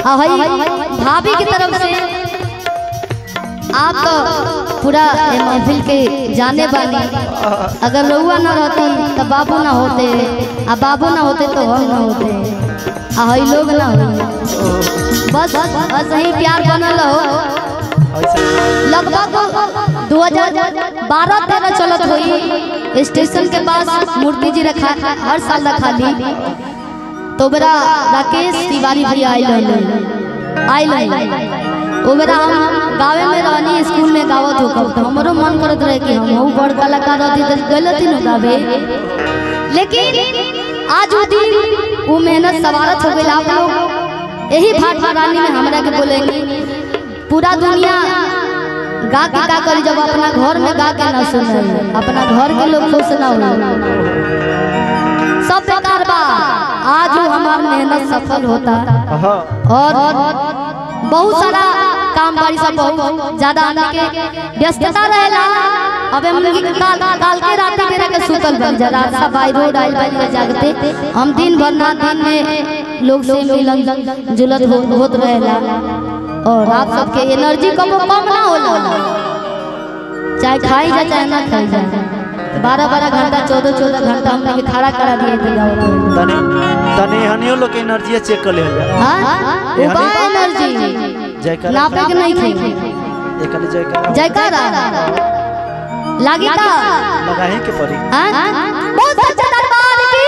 आ भाई भाभी की तरफ से आप तो पूरा ये महफिल के जाने वाली अगर रउआ ना रहती तो बाबू ना होते आ बाबू ना होते तो हम ना होते आ हई लोग ना होते बस बस यही प्यार बनल हो लगभग 2012 तेरह चलत हुई स्टेशन के पास मूर्ति जी रखा हर साल रखा ली तो बेरा राकेश तिवारी भैया आइल रहले आइल रहले ओ बेरा हम गावे में रहनी स्कूल में गावत हो कब तो हमरो मन करत रहे कि हम बड़ कलाकार रहती तो गलती न गावे लेकिन आज वो दिन वो मेहनत सवारत हो गई आप लोग यही भाट रानी में हमरा के बोलेंगे पूरा दुनिया गा के का करी जब अपना घर में गा के ना सुने अपना घर के लोग खुश ना हो सब बेकार बा आज वो हमार मेहनत सफल होता और बहुत सारा काम बारी सब बहुत ज्यादा आने के व्यस्तता रहेला अबे हम काल काल के रात मेरा के सुतल बन जा रात सब आई रोड आइल बन के जागते हम दिन भर ना दिन में लोग से मिलन जुलत हो, होत रहेला और आप सबके एनर्जी कम कम ना होला चाहे खाई जा चाहे ना खाई जा बारह बारह घंटा चौदह चौदह घंटा हमने के खड़ा करा दिए थे गाँव में। तने तने हनियो लोग के एनर्जी चेक कर ले हाँ? वो बा एनर्जी जयकार नापे के नहीं थे एकली जयकार जयकारा लागी का लगाही के पड़ी हाँ? बहुत सच्चा दरबार की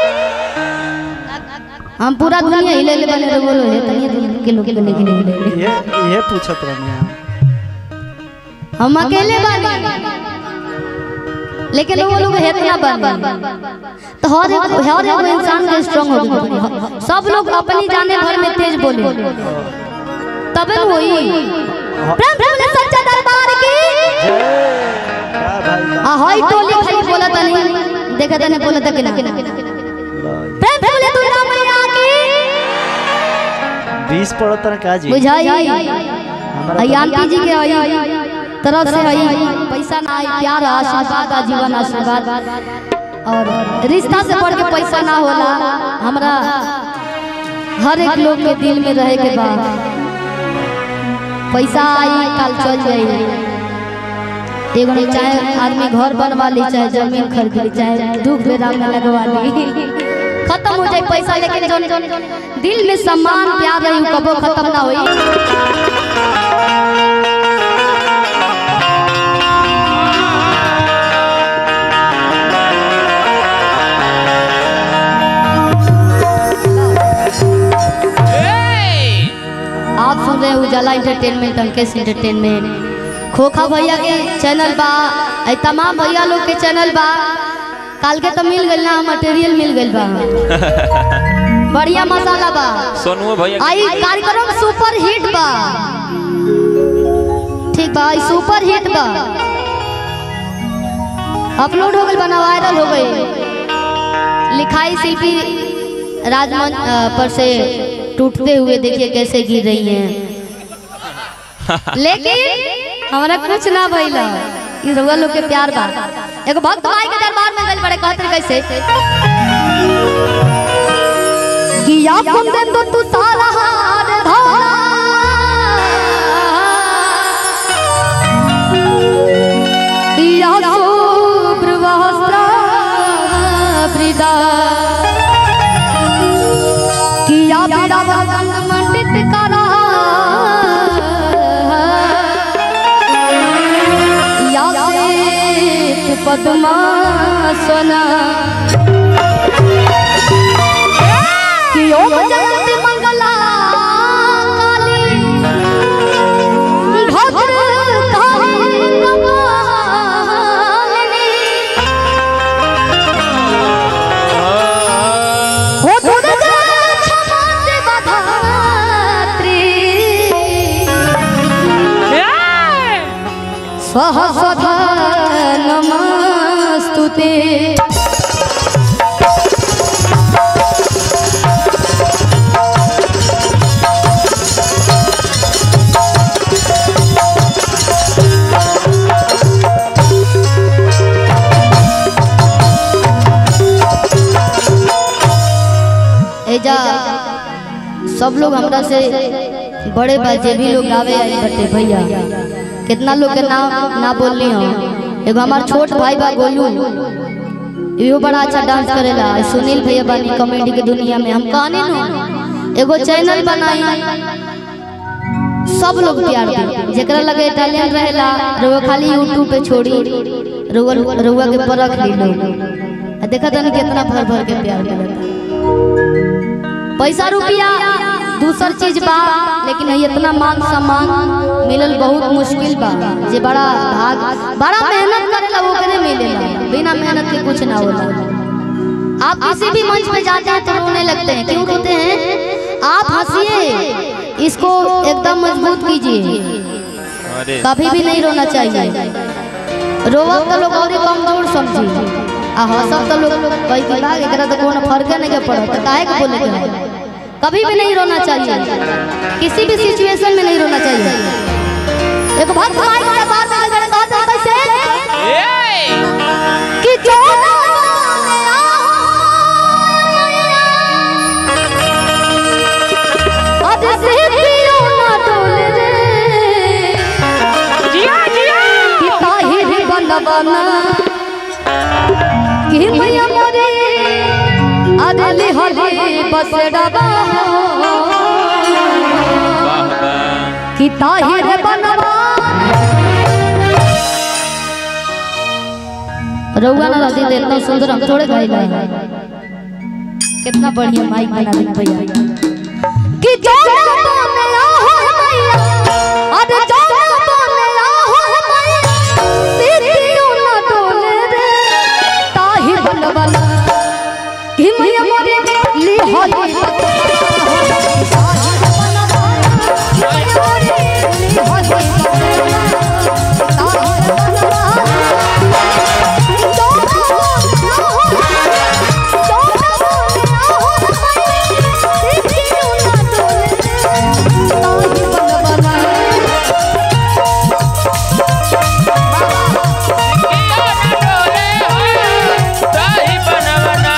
हम पूरा दुनिया हिले ले बने रहे बोलो है तनिया दुनिया के लोग के लेके नहीं हिले ये ये पूछत रहनी हम हम अकेले बने लेकिन वो लोग हेतना बने तो हर एक हर एक इंसान के स्ट्रांग हो गई सब लोग अपनी जाने भर में तेज बोले तबे न होई प्रेम प्रेम ने सच्चा दरबार की वाह भाई आ हई टोली खाली बोला तनी देखा तने बोला तक ना प्रेम प्रेम ने दुर्गा मैया की बीस पड़त ना का जी बुझाई हमारा आई आंटी जी के आई तरफ से आई पैसा ना आई प्यार आशीर्वाद आ जीवन आशीर्वाद और रिश्ता से बढ़ के पैसा ना होला हमरा हर एक लोग के दिल में रहे के बाद पैसा आई कल चल जाई एगो नहीं चाहे आदमी घर बनवा ली चाहे जमीन खरीद ली चाहे दुख बेरा में लगवा ली खत्म हो जाए पैसा लेकिन जो दिल में सम्मान प्यार रही उ कबो खत्म ना होई आप सुन रहे हैं उजाला एंटरटेनमेंट अंकेश एंटरटेनमेंट खोखा भैया के चैनल बा ऐ तमाम भैया लोग के चैनल बा काल के तो मिल गइल ना मटेरियल मिल गइल बा बढ़िया मसाला बा सोनू भैया आई कार्यक्रम सुपर हिट बा ठीक बा आई सुपर हिट बा अपलोड हो गइल बना वायरल हो गई लिखाई शिल्पी राजमंच अ, पर से टूटते हुए देखिए कैसे गिर रही हैं लेकिन हमारा कुछ ना भइला ई रउआ लोग के प्यार बा एगो भक्त भाई के दरबार में गइल बड़े कहत रहे कैसे कि आपन दे तो तू सारा हार धोला या शुभ्र वस्त्र वृदा किया बिड़ा रंग मंडित करा या श्वेत पद्मासना कि ओम जयंती मंगला काली भद्र काली कपालिनी हो दुर्गा क्षमा सेवा धात्री सहस्रधा नमस्तुते एजा सब सब लोग हमरा से बड़े बा जे भी लोग गावे आई बटे भैया कितना लोग के नाम ना बोलली हम एगो हमार छोट भाई बा गोलू इहो बड़ा अच्छा डांस करेला सुनील भैया बानी कॉमेडी के दुनिया में हम कहनी नु एगो चैनल बनाई सब लोग प्यार दे जेकरा लगे टैलेंट रहेला रउआ खाली यूट्यूब पे छोड़ी रउआ रउआ के परख ली लोग आ देखा तनी कितना भर भर के प्यार मिलता पैसा रुपया दूसर चीज बा लेकिन है इतना मान सम्मान मिलल बहुत मुश्किल बा जे बड़ा भाग बड़ा मेहनत करेला वो करे मिलेला बिना मेहनत के कुछ ना होला आप किसी भी मंच पे जाते हैं तो रोने लगते हैं क्यों रोते हैं आप हंसिए इसको एकदम मजबूत कीजिए अरे कभी भी नहीं रोना चाहिए रोवब तो लोग और कमजोर समझी आ हंसब तो लोग कई की बात एकरा तो कोनो फर्क नहीं के पड़त तो काहे के बोले के है? कभी भी नहीं रोना चाहिए किसी भी सिचुएशन में नहीं रोना चाहिए एक बात माइक के बात में अगर कहते हैं कैसे ए! कि जो ना बोले आज से पियो ना डोले रे जिया जिया कि ताहिर बनबना कि मैया मोरे अदली हली बस डबा वाह वाह कि ताहिर बनबा रउआ ना रहती तो इतना सुंदर हम थोड़े गाइला कितना बढ़िया माइक बना दी भैया कि जाना बने आहो मैया अरे जाना बने आहो मैया सीतियो ना डोले रे ताहि बनबला कि मैया मोरे ली होली ताही बनवना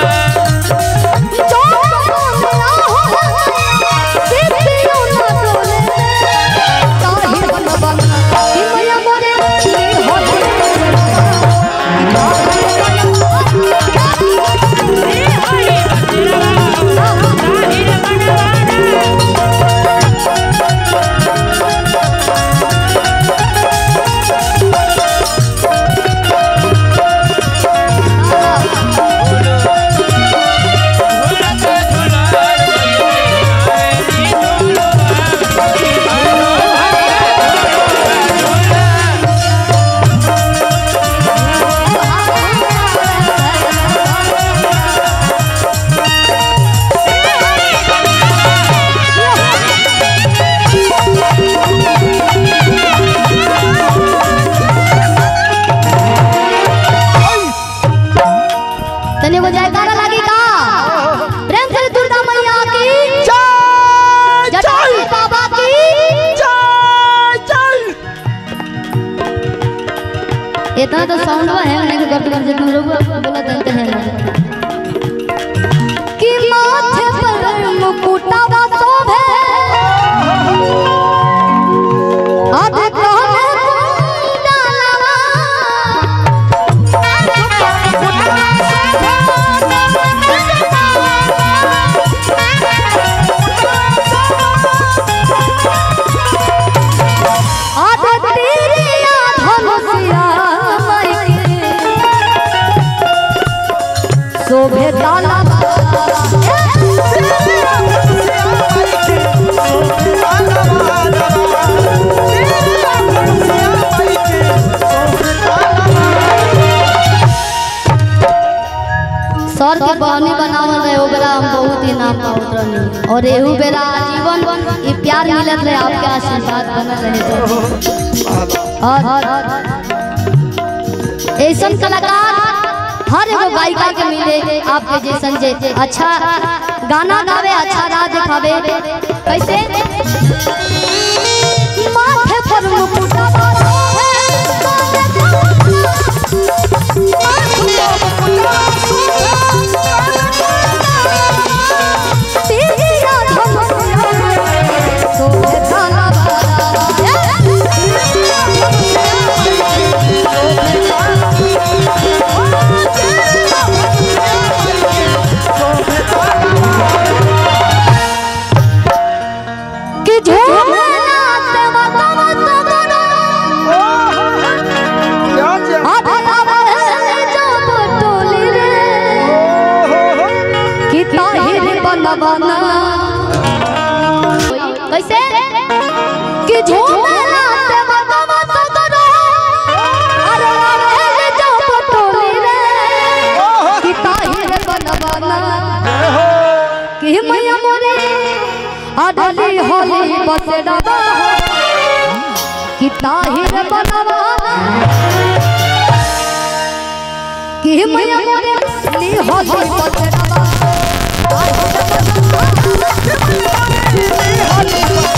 तने वो जयकारा लागी का प्रेम से दुर्गा मैया की जटाई बाबा की इतना तो साउंड है नहीं तो गट गट जितना रुको बोला तो है ना कि माथे पर मुकुटावा शोभे आधे कहने कुंडलवा आधे तेरिया धनुषिया मायके शोभे ताला सर के बहनी बनावल रहे ओ बेरा हम बहुत इनाम पावत रहनी और एहू बेरा जीवन ई प्यार मिलत रहे आपके आशीर्वाद बनल रहे तो और ऐसन कलाकार हर एगो गायिका के मिले आपके जैसन जे अच्छा गाना गावे अच्छा राह दिखावे कैसे माथे पर मुकुटा तेरिया धनुषिया बनवाना कैसे कि झूमेला से मतवा सगरो अरे रे जो पटोली रे कि ताहिर बनवाना कि मैया मोरे अडली होली बसडवा कि ताहिर बनवाना कि मैया मोरे ली होली बसडवा ताहिर बनवाना